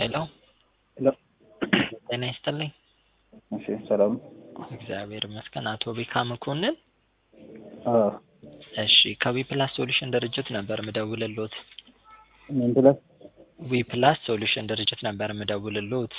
ሄሎ ሄሎ ጤና ይስጥልኝ። እሺ ሰላም እግዚአብሔር ይመስገን። አቶ ቤካ መኮንን አዎ እሺ ከዊ ፕላስ ሶሉሽን ድርጅት ነበር ምደውልሎት። ምን ብለህ ዊ ፕላስ ሶሉሽን ድርጅት ነበር ምደውልሎት።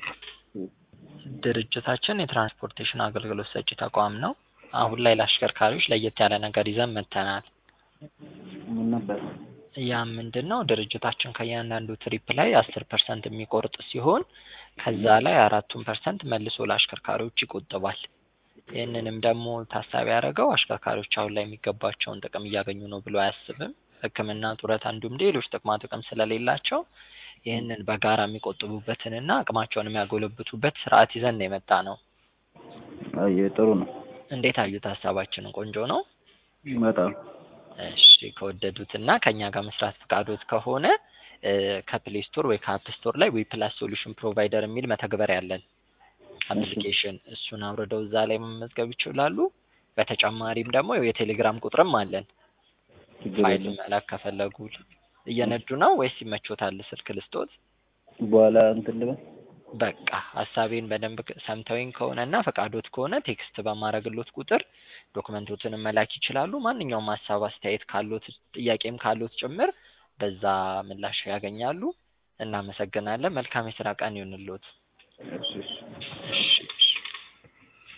ድርጅታችን የትራንስፖርቴሽን አገልግሎት ሰጪ ተቋም ነው። አሁን ላይ ለአሽከርካሪዎች ለየት ያለ ነገር ይዘን መጥተናል። ምን ነበር? ያ ምንድን ነው? ድርጅታችን ከእያንዳንዱ ትሪፕ ላይ አስር ፐርሰንት የሚቆርጥ ሲሆን ከዛ ላይ አራቱን ፐርሰንት መልሶ ለአሽከርካሪዎች ይቆጥባል። ይህንንም ደግሞ ታሳቢ ያደረገው አሽከርካሪዎች አሁን ላይ የሚገባቸውን ጥቅም እያገኙ ነው ብሎ አያስብም። ሕክምና፣ ጡረታ እንዲሁም ሌሎች ጥቅማ ጥቅም ስለሌላቸው ይህንን በጋራ የሚቆጥቡበትንና አቅማቸውን የሚያጎለብቱበት ስርዓት ይዘን ነው የመጣ ነው። አየ ጥሩ ነው። እንዴት አዩት? ሀሳባችንን ቆንጆ ነው። በጣም እሺ ከወደዱትና ከኛ ጋር መስራት ፈቃዶት ከሆነ ከፕሌይ ስቶር ወይ ከአፕ ስቶር ላይ ዊ ፕላስ ሶሉሽን ፕሮቫይደር የሚል መተግበሪያ ያለን አፕሊኬሽን እሱን አውርደው እዛ ላይ መመዝገብ ይችላሉ። በተጨማሪም ደግሞ የቴሌግራም ቁጥርም አለን። ችግር ፋይል የለም። መላክ ከፈለጉ እየነዱ ነው ወይስ ይመቾታል? ስልክ ልስጦት? በኋላ እንትን ልበል። በቃ ሀሳቤን በደንብ ሰምተውኝ ከሆነ እና ፈቃዶት ከሆነ ቴክስት በማድረግሎት ቁጥር ዶክመንቶችንም መላክ ይችላሉ። ማንኛውም ሀሳብ አስተያየት ካሎት ጥያቄም ካሎት ጭምር በዛ ምላሽ ያገኛሉ። እናመሰግናለን። መልካም የስራ ቀን ይሁንልዎት። እሺ እሺ። እሺ